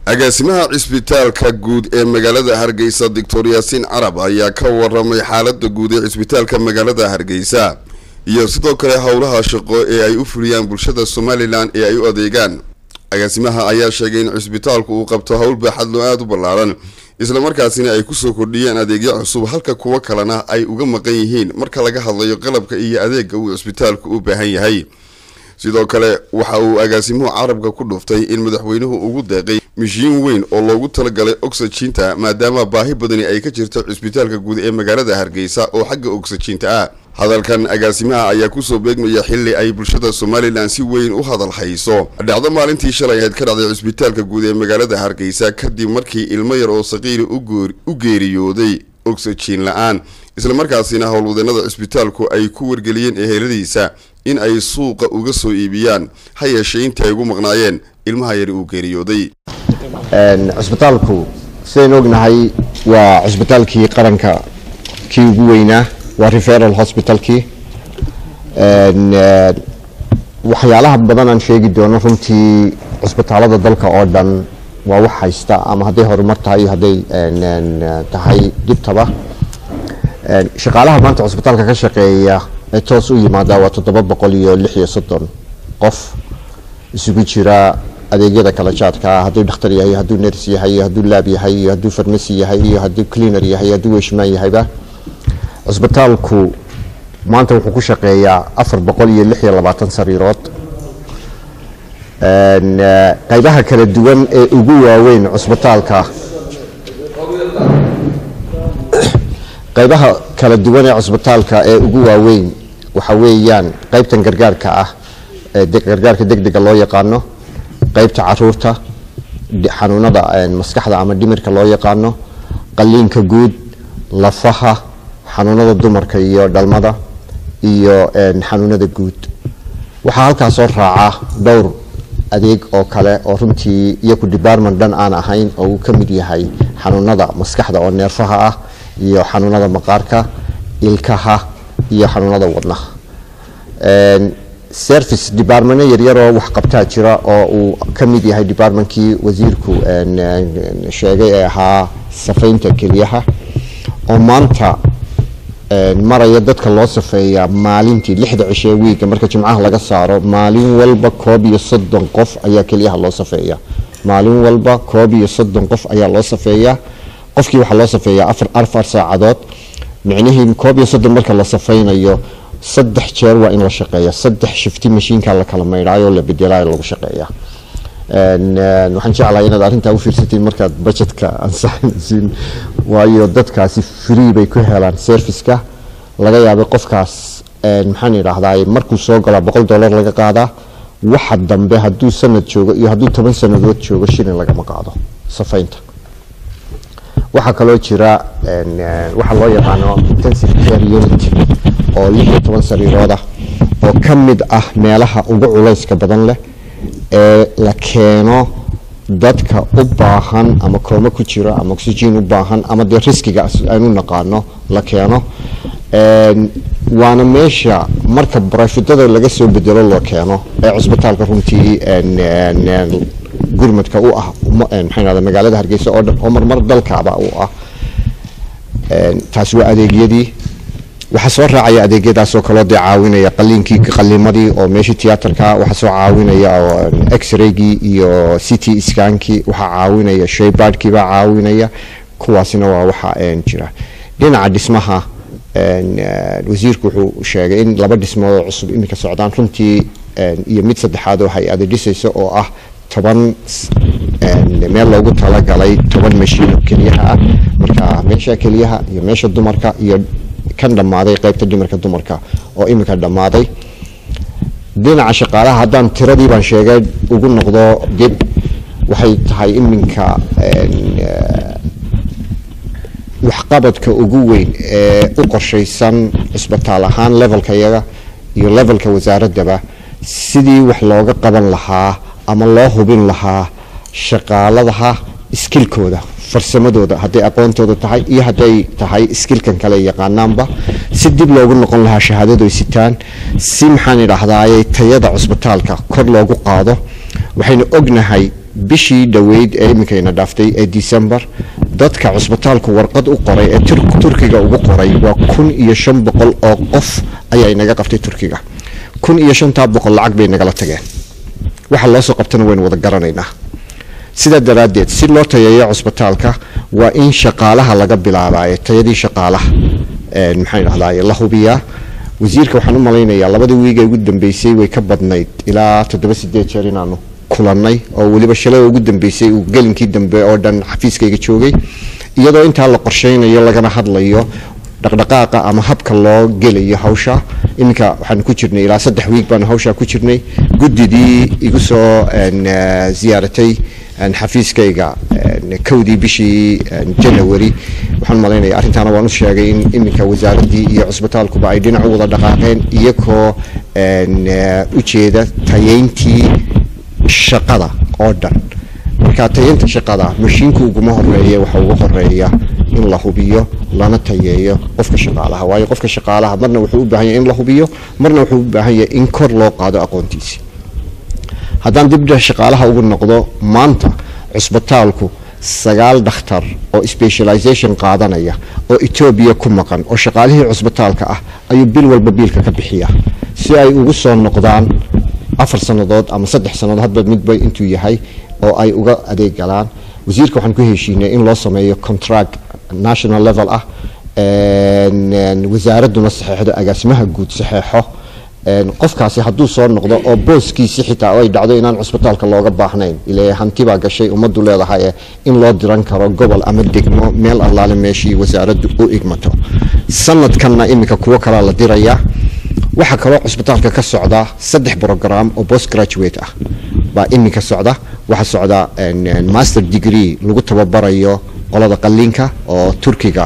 agaasimaha cisbitaalka guud ee magaalada hargeysa doctor yaasiin carab ayaa ka waramay xaalada guud ee cisbitaalka magaalada hargeysa iyo sidoo kale howlaha shaqo ee ay u fuliyaan bulshada somalilan ee ay u adeegaan agaasimaha ayaa sheegay in cisbitaalku uu qabto howl baaxadlo aada u ballaaran islamarkaasina ay kusoo kordhiyeen adeegyo cusub halka kuwo kalena ay uga maqan yihiin marka laga hadlayo qalabka iyo adeega uu cisbitaalku u baahan yahay sidoo kale waxa uu agaasimuhu carabka ku dhuftay in madaxweynuhu ugu deeqay mishiin weyn oo loogu talagalay oxyjiinta maadaama baahi badani ay ka jirto cisbitaalka guud ee magaalada hargeysa oo xagga oxyjiinta ah hadalkan agaasimaha ayaa kusoo beegmaya xili ay bulshada somalilan si weyn u hadal hayso dhacdo maalintii shalay ahayd ka dhacday cisbitaalka guud ee magaalada hargeysa kadib markii ilmo yar oo saqiiri u geeriyooday oxyjiin la-aan islamarkaasina howlwadeenada cisbitaalku ay ku wargeliyeen eheladiisa in ay suuqa uga soo iibiyaan ha yeeshee intii ay ugu maqnaayeen ilmaha yari uu geeriyooday cisbitaalku sidaynu ognahay waa cisbitaalkii qaranka kii ugu weynaa waa referal hospitalkii waxyaalaha badan aan sheegi doono runtii cisbitaalada dalka oo dhan waa wax haysta ama hadday horumar tahay iyo hadday tahay dhibtaba shaqaalaha maanta cisbitaalka ka shaqeeya ee toos u yimaada waa toddoba boqol iyo lix iyo soddon qof isugu jira adeegyada kala jaadka ah hadduu dhakhtar yahay hadduu ners yahay iyo hadduu laab yahay iyo hadduu farmasi yahay iyo hadduu cleaner yahay iyo hadduu weshmaan yahayba cisbitaalku maanta wuxuu ku shaqeeyaa afar boqol iyo lix iyo labaatan sariirood qaybaha kala duwan ee ugu waaweyn cisbitaalka qaybaha kala duwan ee cisbitaalka ee ugu waaweyn waxa weeyaan qaybtan gargaarka ah ee gargaarka degdega loo yaqaano qaybta caruurta xanuunada maskaxda ama dhimirka loo yaqaano qaliinka guud lafaha xanuunada dumarka iyo dhalmada iyo xanuunada guud waxaa halkaas soo raaca dhowr adeeg oo kale oo runtii iyaku department dhan aan ahayn oo uu ka mid yahay xanuunada maskaxda oo neerfaha ah iyo xanuunada maqaarka ilkaha iyo xanuunada wadnaha service departmento yaryaroo wax qabtaa jira oo uu ka mid yahay departmentkii wasiirku sheegay ee ahaa safaynta keliyaha oo maanta maraya dadka loo safeeya maalintii lixda cishee wiiga marka jimcaha laga saaro maalin walba koob iyo soddon qof ayaa keliyaha loo safeeya maalin walba koob iyo soddon qof ayaa loo safeeyaa qofkii waxaa loo safeeyaa afar afar saacadood micnihii koob iyo soddon marka la safaynayo saddex jeer waa in la shaqeeya saddex shifti mashiinka la kala maydhaayo la bedelaayo lagu shaqeeya waxaan jeclahay inaad arrintaa u fiirsatiin markaad budgetka ansaxaysiin waayo dadkaasi free bay ku helaan serviceka laga yaabay qofkaas maxaan idhaahdaa markuu soo galaa boqol dollar laga qaadaa waxa dambe hadduu sanad joogo iyo hadduu toban sanadood joogo shilin lagama qaado safaynta waxaa kaloo jira waxaa loo yaqaano intensive care unit oo lix iyo toban sariiroodah oo ka mid ah meelaha ugu culayska badan leh ee la keeno dadka u baahan ama kooma ku jira ama oxygen u baahan ama dee riskiga aanu naqaano la keeno waana meesha marka barafidada laga soo bedelo loo keeno ee cusbitaalka runtii gurmadka u ah maxaa magaalada hargeysa oo dhan oo marmar dalkaaba u ah taasi waa adeegyadii waxaa soo raacaya adeegyadaasoo kaloo dee caawinaya qaliinkii qaliimadii oo meeshii tiyaatarka waxaa soo caawinaya oo x-raygii iyo city skankii waxaa caawinaya shaybaadhkii baa caawinaya kuwaasina waa waxa jira dhinaca dhismaha wasiirku wuxuu sheegay in laba dhismood oo cusub iminka socdaan runtii iyo mid saddexaad oo hay-ada dhisaysa oo ah toban meel loogu talagalay toban mashiino keliyaha ah marka meesha keliyaha iyo meesha dumarka iyo kan dhammaaday qaybta dhimirka dumarka oo iminka dhammaaday dhinaca shaqaalaha haddaan tiradii baan sheegay ugu noqdo dib waxay tahay iminka waxqabadka ugu weyn ee u qorshaysan cisbitaal ahaan levelka iyaga iyo levelka wasaaraddaba sidii wax looga qaban lahaa ama loo hubin lahaa shaqaaladaha iskilkooda farsamadooda hadday aqoontooda tahay iyo hadday tahay iskilkan kale yaqaanaanba si dib loogu noqon lahaa shahaadadu ay sitaan si maxaan idhaahdaaye tayada cusbitaalka kor loogu qaado waxaynu ognahay bishii dhoweyd ee iminkayna dhaaftay ee december dadka cusbitaalku warqad u qoray ee turkiga ugu qoray waa kun iyo shan boqol oo qof ayaa inaga qabtay turkiga kun iyo shantaa boqol lacag bay nagala tageen waxa loo soo qabtana waynu wada garanaynaa sidaa daraaddeed si loo tayeeyo cusbitaalka waa in shaqaalaha laga bilaabayo tayadii shaqaalaha maxaan dhahdaye la hubiyaa wasiirka waxaan u malaynayaa labadii wiig ee ugu dambeysay way ka badnayd ilaa toddoba sideed jeer inaanu kulannay oo weliba shalay ugu dambeysay uu gelinkii dambe oo dhan xafiiskayga joogay iyadoo intaa la qorsheynayo lagana hadlayo dhaqdhaqaaqa ama habka loo gelayo hawsha iminka waxaanu ku jirnay ilaa saddex wiig baanu hawshaa ku jirnay guddidii igu soo ziyaaratay xafiiskayga kowdii bishii janawari waxaan malaynaya arrintaana waan u sheegay in iminka wasaaraddii iyo cusbitaalkuba ay dhinac u wada dhaqaaqeen iyagoo ujeeda tayeyntii shaqada oo dhan marka tayeynta shaqada mashiinku uguma horeeya waxa ugu horeeya in la hubiyo lana tayeeyo qofka shaqaalaha waayo qofka shaqaalaha marna wuxuu u baahan yahay in la hubiyo marna wuxuu u baahan yahay in kor loo qaado aqoontiisi haddaan dibdha shaqaalaha ugu noqdo maanta cusbitaalku sagaal dhakhtar oo specialization qaadanaya oo etoobiya ku maqan oo shaqaalihii cusbitaalka ah ayuu bil walba biilka ka bixiya si ay ugu soo noqdaan afar sannadood ama saddex sannadood hadba midba intuu yahay oo ay uga adeeg galaan wasiirka waxaan ku heshiinay in loo sameeyo contract national level ah wasaaradduna saxeexdo agaasimaha guud saxeexo qofkaasi hadduu soo noqdo oo booskiisi xitaa ay dhacdo inaan cusbitaalka looga baahnayn ile hanti baa gashay ummaddu leedahay in loo diran karo gobol ama degmo meel allaale meeshii wasaaraddu u igmato sanadkanna iminka kuwo kalaa la dirayaa waxaa kaloo cusbitaalka ka socda saddex brogram oo post graduate ah baa iminka socda waxaa socda master degree lagu tababarayo qolada qaliinka oo turkiga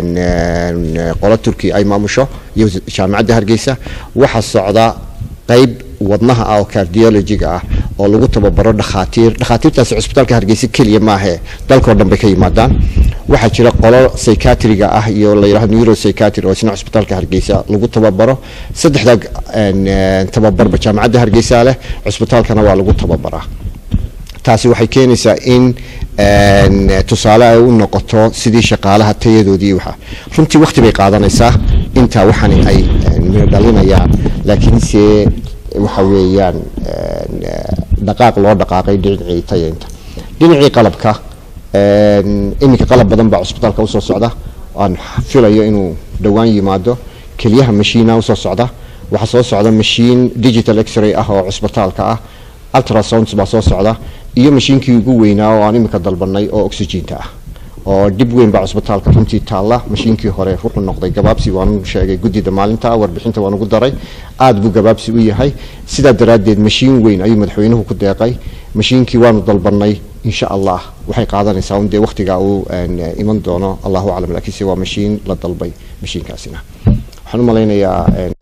qolo turki ay maamusho iyo jaamacadda hargeysa waxaa socda qeyb wadnaha ah oo cardiologiga ah oo lagu tababaro dhakhaatiir dhakhaatiirtaasi cusbitaalka hargeysa keliya maahe dalkao dhan bay ka yimaadaan waxaa jira qolo psychiatriga ah iyo la yidhahdo neuropsychiatry oo isna cusbitaalka hargeysa lagu tababaro saddexdaa tababarba jaamacadda hargeysa leh cusbitaalkana waa lagu tababaraa taasi waxay keenaysaa in tusaale ay u noqoto sidii shaqaalaha tayadoodii waxa runtii waqti bay qaadanaysaa intaa waxani ay miro dhalinayaan laakiinse waxa weeyaan dhaqaaq loo dhaqaaqay dhinacii tayaynta dhinacii qalabka iminka qalab badan baa cusbitaalka usoo socda aan filayo inuu dhowaan yimaado keliyaha mashiina usoo socda waxaa soo socda mashiin digital x-ray ah oo cusbitaalka ah ultrasounds baa soo socda iyo mashiinkii ugu weynaa oo aan iminka dalbanay oo oxygeenta ah oo dhib weyn baa cusbitaalka runtii taalla mashiinkii hore wuxuu noqday gabaabsi waanu sheegay guddida maalinta warbixinta waan ugu daray aad buu gabaabsi u yahay sidaa daraaddeed mashiin weyn ayuu madaxweynuhu ku deeqay mashiinkii waanu dalbanay insha allah waxay qaadanaysaa un dee waqtigaa uu iman doono allahu aclam laakiinse waa mashiin la dalbay mashiinkaasina waxaan u malaynayaa